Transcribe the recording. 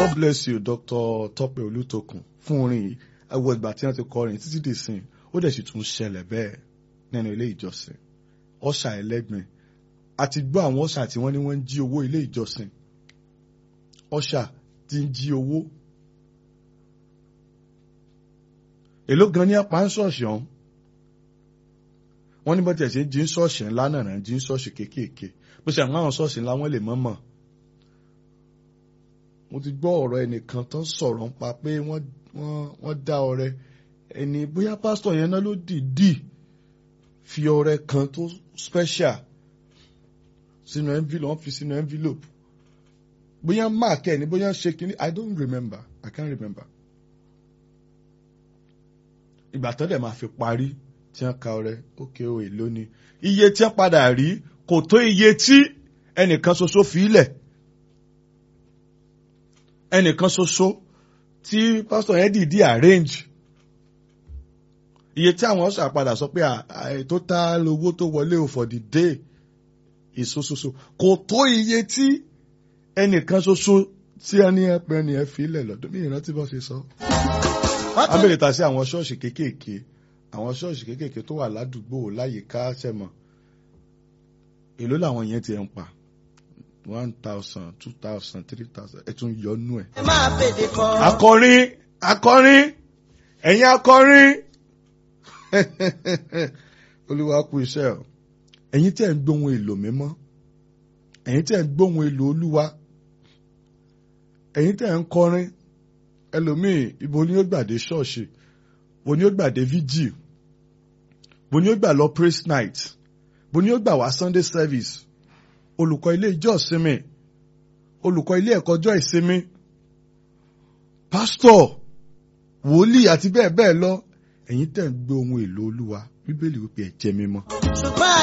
God bless you Dr. Tọ́pẹ́ Olútòkun fún orin yìí ẹwọ ìgbà tí wọ́n ti kọrin títí dì sí ó dẹ̀ sì tún ṣẹlẹ̀ bẹ́ẹ̀ nínú ilé ìjọsìn ọ̀ṣà ẹlẹ́gbìn àti gbọ́ àwọn ọ̀ṣà tí wọ́n ní wọ́n ń jí owó ilé ìjọsìn ọ̀ṣà tí ń jí owó èló gan ní apá ń ṣọ̀ṣì ọ̀hún wọ́n ní bọ́tẹ̀ ṣe ń jí ń ṣọ̀ṣì ńlá náà jí ń ṣọ̀ṣì kéékèèké bó ṣe àwọn ṣọ̀ṣì ńlá wọ́n lè mọ̀ mọ̀ mo ti gbọ́ ọ̀rọ̀ ẹnìkan tó ń sọ̀rọ̀ nípa pé wọ́n wọ́n dá ọrẹ ẹni bóyá pásítọ̀ yẹn náà ló dìídì fi ọrẹ kan tó special sínú envelope wọ́n fi sínú envelope bóyá mark ẹ̀ ní bóyá ṣe kínní I don't remember I can't remember ìgbà tó dẹ̀ máa fi parí tí wọ́n ka ọrẹ ókè o èlò ni iye tí wọ́n padà rí kò tó iye tí ẹnìkan ṣoṣo fi ilẹ̀ ẹnìkan ṣoṣo tí pásítọ̀ yẹn dìídì arrange iye tí àwọn ọ̀sà padà sọ pé total owó tó wọlé o for the day ìṣoṣoṣo kò tó iye tí ẹnìkan ṣoṣo tí ẹni ẹpẹ ni ẹ fi ilẹ̀ lọ́dún mí ìrántí bọ́ ṣe sọ. abẹ́rẹ́ ta sí àwọn ṣọ́ọ̀ṣì kéékèèké àwọn ṣọ́ọ̀ṣì kéékèèké tó wà ládùúgbò láyìíká ṣẹ̀mọ̀ èló làwọn yẹn ti ń pa one thousand two thousand three thousand ẹ tún yọnu ẹ. ẹ máa fèdè kọ. akọrin akọrin ẹ̀yin akọrin olúwa kú iṣẹ́ o ẹ̀yin tẹ́ ń gbóhùn èlò mímọ́ ẹ̀yin tẹ́ ń gbóhùn èlò olúwa ẹ̀yin tẹ́ ń kọrin ẹlòmíì ibo ni ó gbàdé ṣọ́ọ̀ṣì bo ni ó gbàdé vigil bo ni ó gbà lọ praise night bo ni ó gbà wá sunday service olùkọ́ ilé ìjọ ìsinmi olùkọ́ ilé ẹ̀kọ́ ọjọ́ ìsinmi pásítọ̀ wòlíì àti bẹ́ẹ̀ bẹ́ẹ̀ lọ ẹ̀yin tẹ̀ ń gbé ohun èlò olúwa bíbélì wípé ẹ jẹ́ mímọ́. ṣùgbọ́n